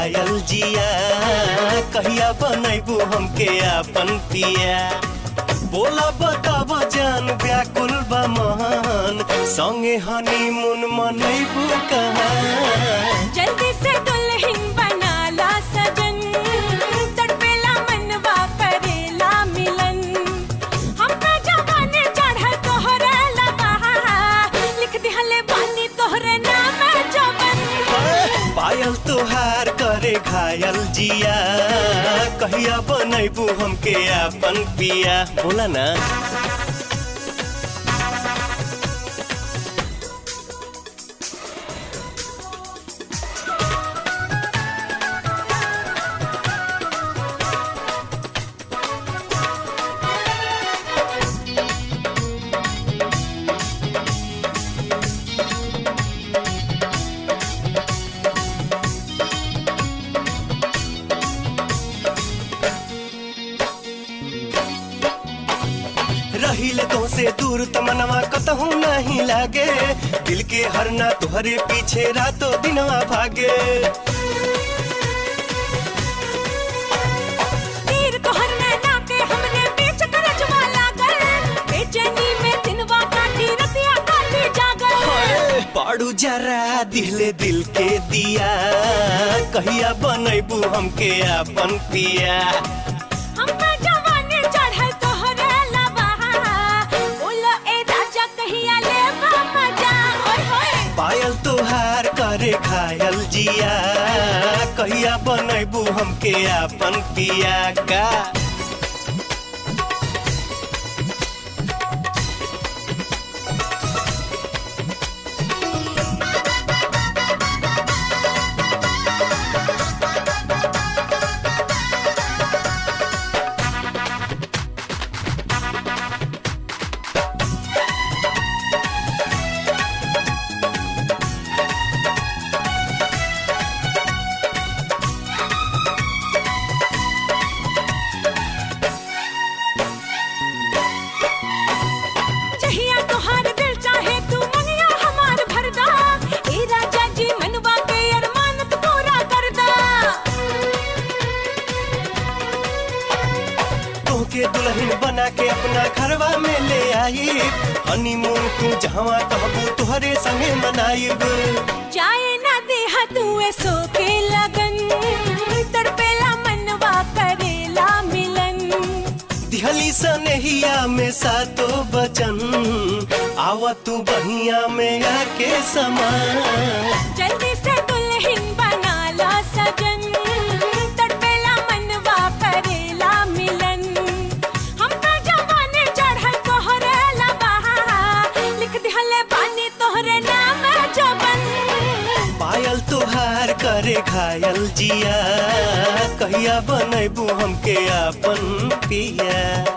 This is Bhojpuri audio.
घायल जिया कहिया बनैबू हमके आपन पिया बोला बताब जान व्याकुल बा महान संगे हनीमून मनैबू कहाँ जल्दी से दुल्हन बनाला सजन तड़पेला मनवा करेला मिलन हम पे जवानी चढ़ल तोहरे लबहा लिख दिहले बानी तोहरे नाम जवन पायल तोहार करे घायल जिया कहिया बनैबू हमके आपन पिया बोला ना रहिले तो से दूर तमनवा कतहू नहीं लागे दिल के हरना तुहरे पीछे रातों दिनवा भागे तीर तोहर नैना के हमने बीच करजवा लागल बेचैनी में दिनवा काटी रतिया काटी जागल पाड़ू जरा दिले दिल के दिया कहिया बनैबू हमके आपन पिया हम पे जवानी चढ़ल तोहरे लबहा बोलो ए राजा कहिया ले मजा ओए होए पायल तोहार करे घायल जिया कहिया बनैबू हमके आपन पिया का चाहिए तोहार दिल चाहे तू मनिया हमार भरदा ए राजा जी मनवा के अरमान तू पूरा करदा तोहके दुल्हन बना के अपना घरवा में ले आई हनीमून तू जहवा कहबू तुहरे संगे मनाइब चाहे ना देहा तू सो के लगन तड़पेला मनवा करेला मिलन दिहली सनहिया में सातो बचन आवा तू बहिया में आके समा जल्दी से दुल्हन बनाला सजन तड़पेला मनवा करेला मिलन हम पे जवानी चढ़ल तोहरे लबहा लिख दिहले बानी तोहरे नाम जवन पायल तोहार करे घायल जिया कहिया बनैबू हमके आपन पिया